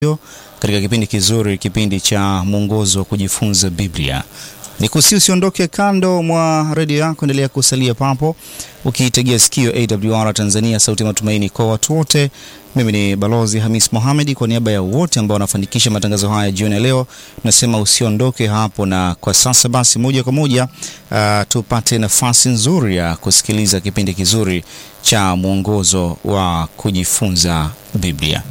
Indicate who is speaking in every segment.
Speaker 1: katika kipindi kizuri, kipindi cha mwongozo wa kujifunza Biblia. Nikusi usiondoke kando mwa redio yako, endelea kusalia papo ukiitegea sikio AWR Tanzania, sauti ya matumaini kwa watu wote. Mimi ni Balozi Hamis Mohamed, kwa niaba ya wote ambao wanafanikisha matangazo haya jioni ya leo, nasema usiondoke hapo. Na kwa sasa basi, moja kwa moja uh, tupate nafasi nzuri ya kusikiliza kipindi kizuri cha mwongozo wa kujifunza Biblia.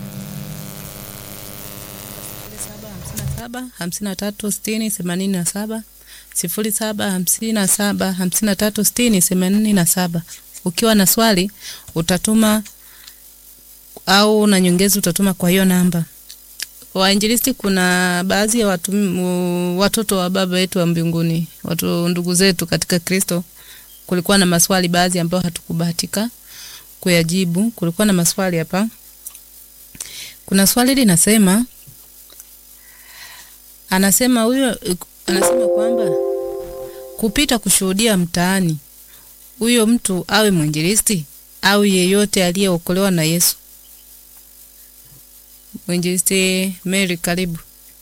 Speaker 2: hamsini na tatu sitini themanini na saba sifuri saba hamsini na saba hamsini na tatu sitini themanini na saba. Ukiwa na swali utatuma au na nyongezi utatuma kwa hiyo namba. Wainjilisti, kuna baadhi ya watu, watoto wa baba yetu wa mbinguni, watu ndugu zetu katika Kristo, kulikuwa na maswali baadhi ambayo hatukubahatika kuyajibu. Kulikuwa na maswali hapa. Kuna swali linasema anasema huyo anasema kwamba kupita kushuhudia mtaani, huyo mtu awe mwinjilisti au yeyote aliyeokolewa na Yesu. Mwinjilisti Mary, karibu.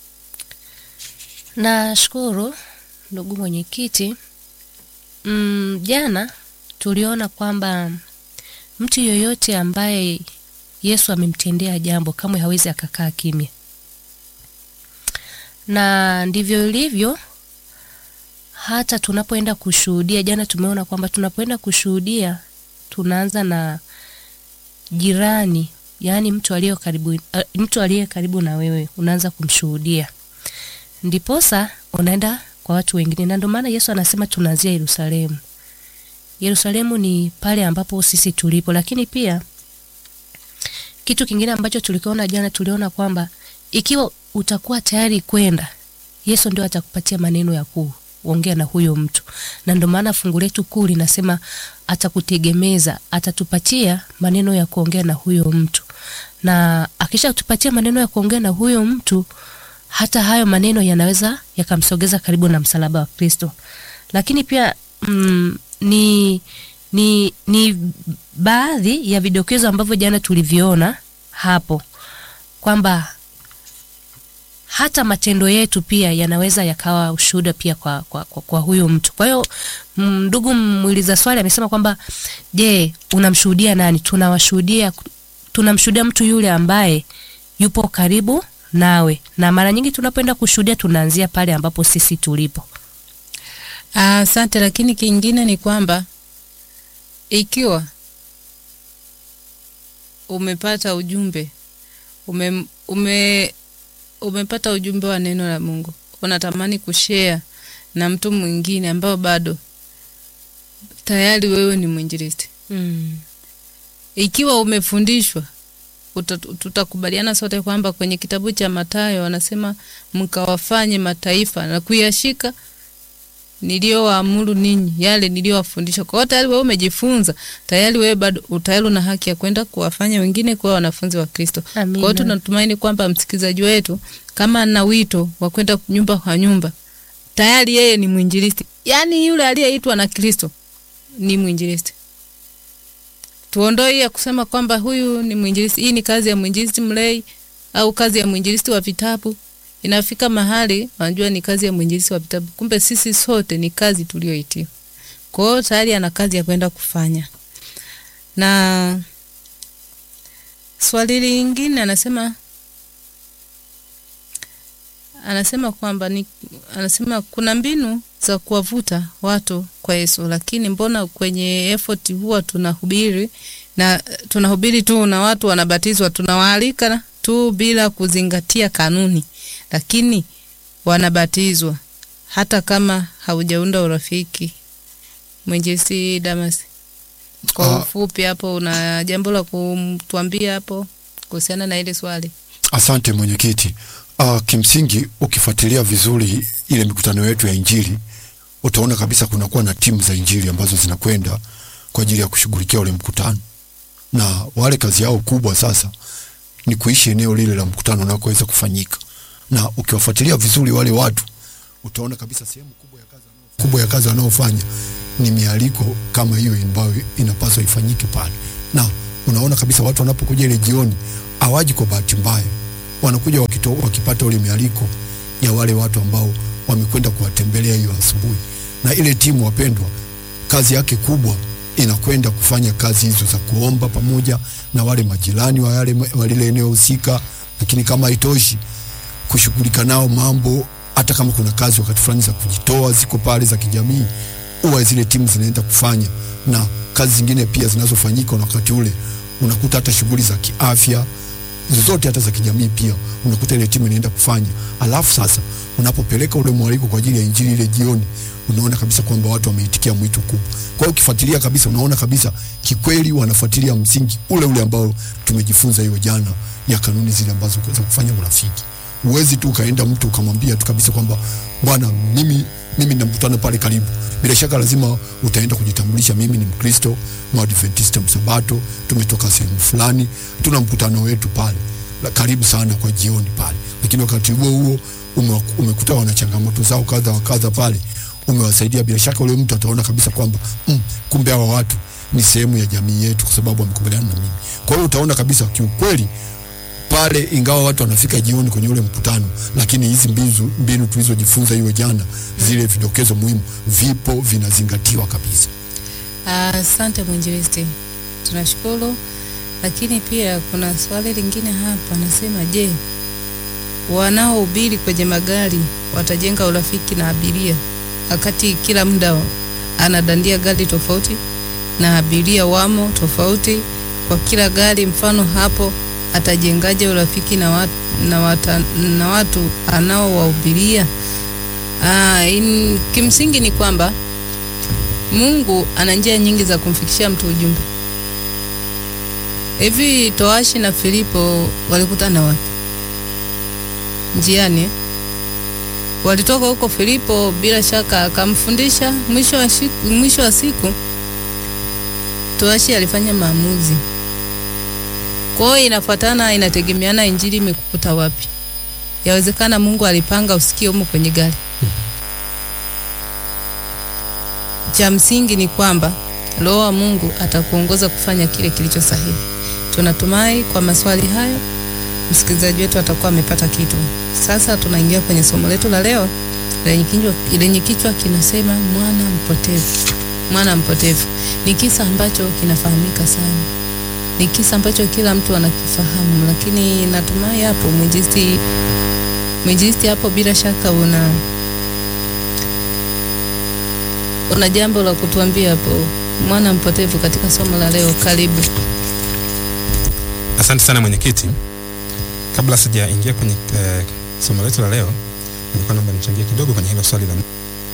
Speaker 3: Nashukuru ndugu mwenyekiti. Mm, jana tuliona kwamba mtu yoyote ambaye Yesu amemtendea jambo kamwe hawezi akakaa kimya na ndivyo ilivyo hata tunapoenda kushuhudia. Jana tumeona kwamba tunapoenda kushuhudia tunaanza na jirani, yaani mtu aliye karibu, uh, mtu aliye karibu na wewe unaanza kumshuhudia, ndiposa unaenda kwa watu wengine, na ndio maana Yesu anasema tunaanzia Yerusalemu. Yerusalemu ni pale ambapo sisi tulipo, lakini pia kitu kingine ambacho tulikiona jana, tuliona kwamba ikiwa utakuwa tayari kwenda, Yesu ndio atakupatia maneno ya kuongea na huyo mtu, na ndio maana fungu letu kuu linasema atakutegemeza, atatupatia maneno ya kuongea na huyo mtu, na akisha tupatia maneno ya kuongea na huyo mtu, hata hayo maneno yanaweza yakamsogeza karibu na msalaba wa Kristo. Lakini pia mm, ni ni ni baadhi ya vidokezo ambavyo jana tuliviona hapo kwamba hata matendo yetu pia yanaweza yakawa ushuhuda pia kwa, kwa, kwa, kwa huyo mtu. Kwa hiyo ndugu muuliza swali amesema kwamba je, unamshuhudia nani? Tunawashuhudia, tunamshuhudia mtu yule ambaye yupo karibu nawe, na mara nyingi tunapoenda kushuhudia tunaanzia pale ambapo sisi tulipo.
Speaker 2: Asante. Lakini kingine ni kwamba ikiwa umepata ujumbe ume, ume umepata ujumbe wa neno la Mungu, unatamani kushare na mtu mwingine ambao bado tayari wewe ni mwinjilisti
Speaker 3: Mm.
Speaker 2: ikiwa umefundishwa, tutakubaliana sote kwamba kwenye kitabu cha Mathayo wanasema mkawafanye mataifa na kuyashika niliyowaamuru ninyi, yale niliyowafundisha. Kwa hiyo tayari wewe umejifunza, tayari wewe bado tayari una haki ya kwenda kuwafanya wengine kuwa wanafunzi wa Kristo. Kwa hiyo tunatumaini kwamba msikilizaji wetu kama ana wito wa kwenda nyumba kwa nyumba, tayari yeye ni mwinjilisti, yaani yule aliyeitwa na Kristo ni mwinjilisti. Tuondoe hii ya kusema kwamba huyu ni mwinjilisti, hii ni kazi ya mwinjilisti mlei au kazi ya mwinjilisti wa vitabu inafika mahali wanajua ni kazi ya mwinjilisti wa vitabu, kumbe sisi sote ni kazi tulioitiwa. Kwa hiyo tayari ana kazi ya kwenda kufanya. Na swali lingine anasema anasema kwamba ni anasema kuna mbinu za kuwavuta watu kwa Yesu, lakini mbona kwenye effort huwa tunahubiri na tunahubiri tu na watu wanabatizwa, tunawaalika tu bila kuzingatia kanuni lakini wanabatizwa hata kama haujaunda urafiki. Mwinjilisti Damas, kwa
Speaker 4: Ah.
Speaker 2: ufupi hapo, una jambo la kutuambia hapo kuhusiana na ile swali?
Speaker 4: Asante mwenyekiti. Uh, kimsingi ukifuatilia vizuri ile mikutano yetu ya Injili utaona kabisa kunakuwa na timu za Injili ambazo zinakwenda kwa ajili ya kushughulikia ule mkutano, na wale kazi yao kubwa sasa ni kuishi eneo lile la mkutano unakoweza kufanyika, na ukiwafuatilia vizuri wale watu utaona kabisa sehemu kubwa ya kazi wanao- kubwa ya kazi wanaofanya ni mialiko kama hiyo ambayo inapaswa ifanyike pale, na unaona kabisa watu wanapokuja ile jioni hawaji kwa bahati mbaya wanakuja wakito, wakipata ule mialiko ya wale watu ambao wamekwenda kuwatembelea hiyo asubuhi, na ile timu wapendwa, kazi yake kubwa inakwenda kufanya kazi hizo za kuomba pamoja na wale majirani wa yale wa lile eneo husika, lakini kama haitoshi kushughulika nao mambo, hata kama kuna kazi wakati fulani za kujitoa ziko pale za kijamii, huwa zile timu zinaenda kufanya, na kazi zingine pia zinazofanyika na wakati ule unakuta hata shughuli za kiafya zozote hata za kijamii pia unakuta ile timu inaenda kufanya. Alafu sasa unapopeleka ule mwaliko kwa ajili ya injili ile jioni, unaona kabisa kwamba watu wameitikia mwito kubwa. Kwa hiyo ukifuatilia kabisa, unaona kabisa kikweli wanafuatilia msingi ule ule ambao tumejifunza hiyo jana ya kanuni zile ambazo za kufanya urafiki. Uwezi tu ukaenda mtu ukamwambia tu kabisa kwamba bwana, mimi mimi na mkutano pale karibu. Bila shaka lazima utaenda kujitambulisha, mimi ni Mkristo Mwadventista Msabato, tumetoka sehemu fulani, tuna mkutano wetu pale la karibu sana kwa jioni pale. Lakini wakati huo huo ume, umekuta wana changamoto zao kadha wa kadha pale, umewasaidia. Bila shaka ule mtu ataona kabisa kwamba mm, kumbe hawa watu ni sehemu ya jamii yetu, kwa sababu wamekubaliana na mimi. Kwa hiyo utaona kabisa kiukweli pale ingawa watu wanafika jioni kwenye ule mkutano, lakini hizi mbinu, mbinu tulizojifunza hiyo jana, zile vidokezo muhimu vipo vinazingatiwa kabisa.
Speaker 2: Asante mwinjilisti, tunashukuru. Lakini pia kuna swali lingine hapa, nasema je, wanaohubiri kwenye magari watajenga urafiki na abiria wakati kila muda anadandia gari tofauti na abiria wamo tofauti kwa kila gari? Mfano hapo atajengaje urafiki na watu, na wata, na watu anaowahubiria? Ah, in, kimsingi ni kwamba Mungu ana njia nyingi za kumfikishia mtu ujumbe. Hivi Toashi na Filipo walikutana wapi? Njiani eh? Walitoka huko, Filipo bila shaka akamfundisha. Mwisho wa, shiku, mwisho wa siku Toashi alifanya maamuzi. Kwa hiyo inafuatana, inategemeana injili imekukuta wapi. Yawezekana Mungu alipanga usikie humo kwenye gari. Cha msingi ni kwamba Roho wa Mungu atakuongoza kufanya kile kilicho sahihi. Tunatumai kwa maswali hayo msikilizaji wetu atakuwa amepata kitu. Sasa tunaingia kwenye somo letu la leo lenye kichwa, lenye kichwa kinasema mwana mpotevu. Mwana mpotevu ni kisa ambacho kinafahamika sana, ni kisa ambacho kila mtu anakifahamu, lakini natumai hapo mwinjilisti, mwinjilisti hapo bila shaka una una jambo la kutuambia hapo, mwana mpotevu katika somo la leo. Karibu.
Speaker 5: Asante sana mwenyekiti. Kabla sijaingia kwenye eh, somo letu la leo, nilikuwa naomba nichangie kidogo kwenye hilo swali la